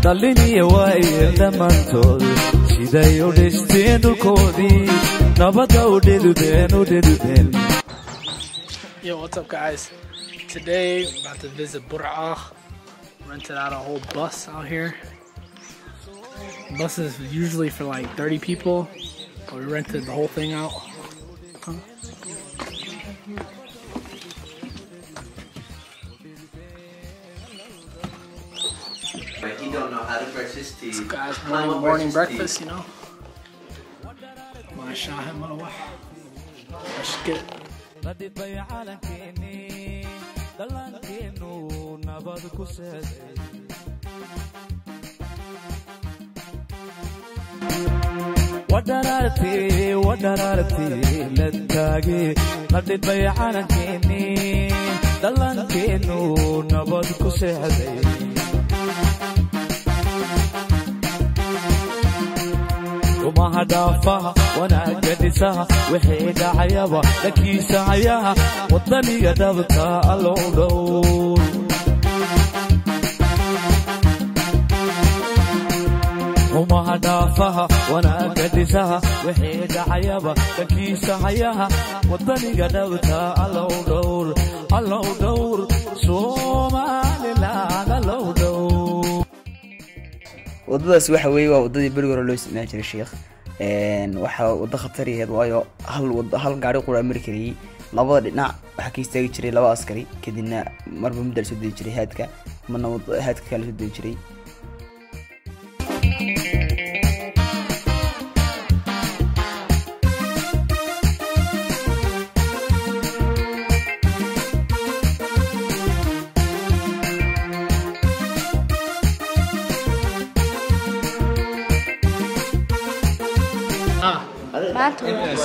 dhalliniya waayeel dhammaantood siday u dhisteen dhulkoodii nabadda u dhidudeen u dhidudeen Yo, what's up, guys? Today, I'm about to visit Bur'a. Rented out a whole bus out here. Bus is usually for like 30 people, but we rented the whole thing out. Huh? Like you don't know how to brush his teeth. Guys, How morning, to morning brush his breakfast, you know. ما شاء الله Let's get nadhibay calankeenii dhallaankeenu nabad ku seeday wadharaartee wadharaartee la taagee nadhibay calankeenii dhallaankeenu nabad ku seexday umaha dhaafaha wanaagga dhisaha wixii dhacayaba dhankiisa hayaha wadaniga dhabta allow dhow umaha dhaafaha wanaagga dhisaha wixii dhacayaba dhankiisa hayaha wadaniga dhabta allow dhowr allow dhowr somaliland allow dhowr wadadaas waxa weeye waa wadadii berigi hore loo isticmaali jiray sheekh waxaa wado khatar yaheed waayo hal wado hal gaari qura mari karayey labada dhinac waxaa ka istaagi jiray laba askari kadibna marba mudda la soo degi jiray haadka marna wad- haadka kale la soo degi jiray ah maanta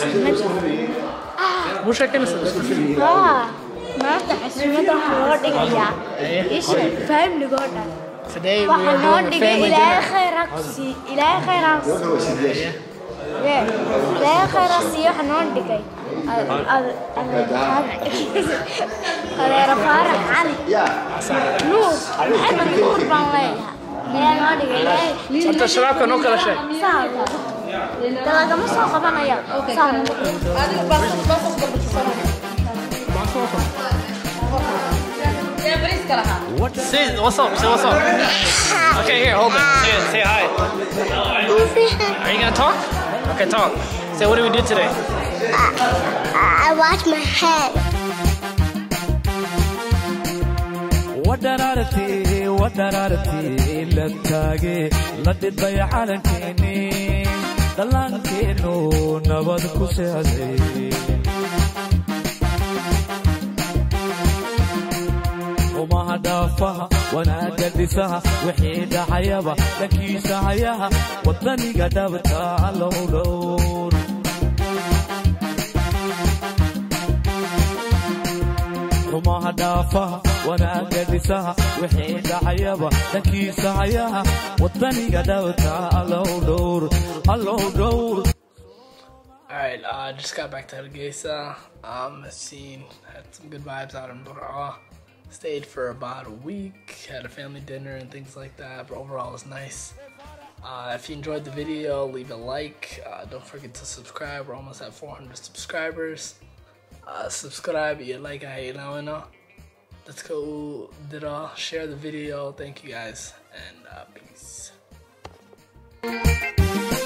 مو شاكين haa maanta xasuumada waxaa loo dhigayaa isha faamligoo dhan Today we waxaa are noo doing a dhigay family ilaahay dinner. khayr ha ku sii ilaahay khayr ha ku sii Yee, ilaahay khayr ha sii waxaa noo dhigay ad- ad- adeero faarax cali nuur maxamed nuur baan leeyahay ayaa noo dhigay ilaahay Horta shabaabka noo kala sheeg. Saa waa. de lagama soo qabanaya saa nagu Say what's up. Say what's up. Okay, here, hold it. Say, say hi. Are you gonna talk? Okay, talk. Say, what did we do today? I wash my head. wadharaartee wadharaartee la taagee la dhidbay calankeenii dhallaankeenu nabad ku seexday umaha dhaafaha wanaagga dhisaha wixii dhacayaba dhankiisa hayaha wadaniga dhabta allow dhowr umaha dhaafaha wanaagga dhisaha wixii dhacayaba dhankiisa hayaha wadaniga dhabta allow dhowr allow dhowr Alright, uh, just got back to Hargeisa. Um, seen, had some good vibes out in Bur'a. Stayed for about a week, had a family dinner and things like that, but overall it was nice. Uh, if you enjoyed the video, leave a like. Uh, don't forget to subscribe. We're almost at 400 subscribers. Uh, subscribe, you like, I know. Let's go, did all share the video. Thank you guys, and uh, peace.